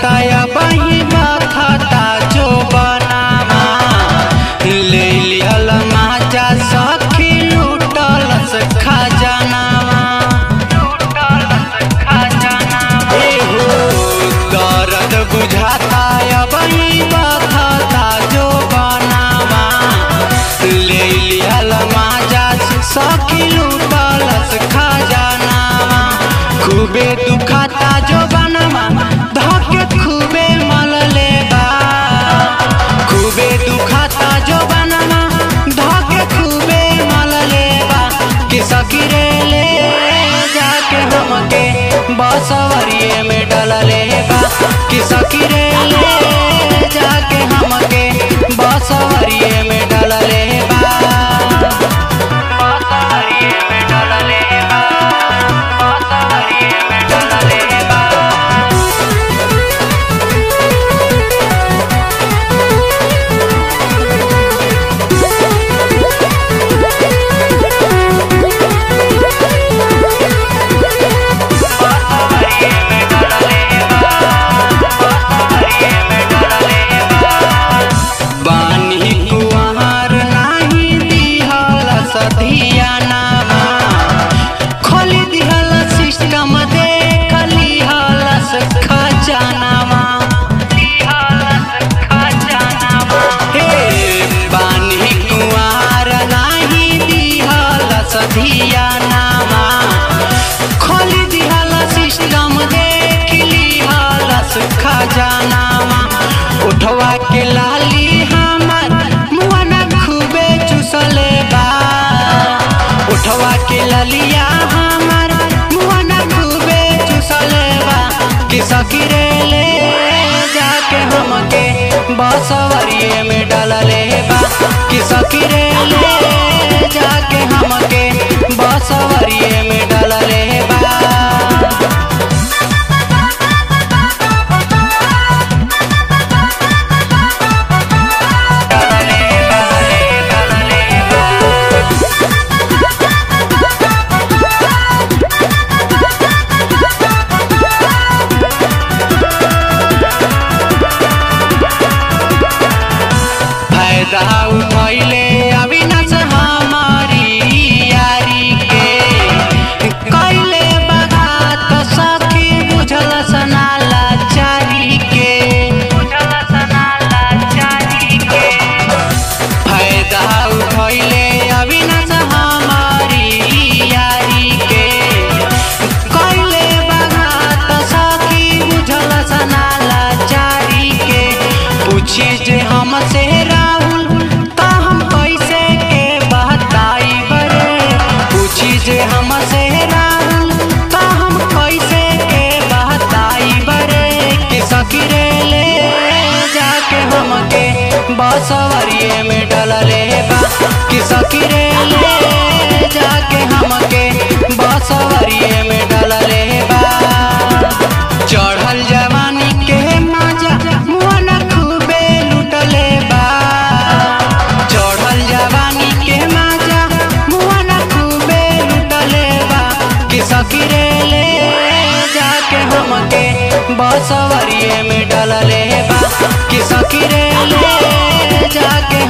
बुझाता या बही बखता जो बनावा ले लिहल माजा सखी लूटल से खजानावा एहो दर्द बुझाता या बही बखता जो बनावा ले लिहल माजा सखी लूटल से खजानावा खूबे दुखाता जो बनवा धके खूबे मल लेबा खूबे दुखाता जो बनवा धके खूबे मल लेबा कि सकीरे ले जाके हमके बसवरिए में डल लेबा कि सकीरे ले जाके हमके बसवरिए में डल लेबा बसवरिए में डल लेबा बसवरिए में डल लेबा बानी कुआर नाही दिहल सधियानावा खोली दिहल सिस्टम देख लिहल खजानावा हे बानी कुआर नाही दिहल सधियानावा खोली दिहल सिस्टम देख लिहल खजानावा उठवा के लाली हमर मुआना खूबे चुसले बा उठवा के ललिया हमर मुआना खूबे चुसले बा कि सकीरे ले जाके हमके बसवरिए में डालले बा कि सकीरे ले जाके हमके बसवरिए में डालले बा फायदा उठैले अविनाश हमारी यारी के कैले बगात सखी बुझल सनाला चारी के फायदा उठैले अविनाश हमारी यारी के कैले बगात सखी बुझल सनाला चारी के पूछी जे हमसे राहुल त हम कैसे के बहताई बरे पूछी जे हमसे राहुल त हम कैसे के बहताई बरे कि सकीरे ले जाके हमके बसवरिए में डलले बा कि सकीरे ले जाके हमके बसवरिए में डलले बा चढ़ल जवानी के मजा मन खूबे लुटले बा चढ़ल जवानी के मजा मन खूबे लुटले बा कि सकीरे ले जाके हमके बसवरिए में डलले बा कि सकीरे ले जाके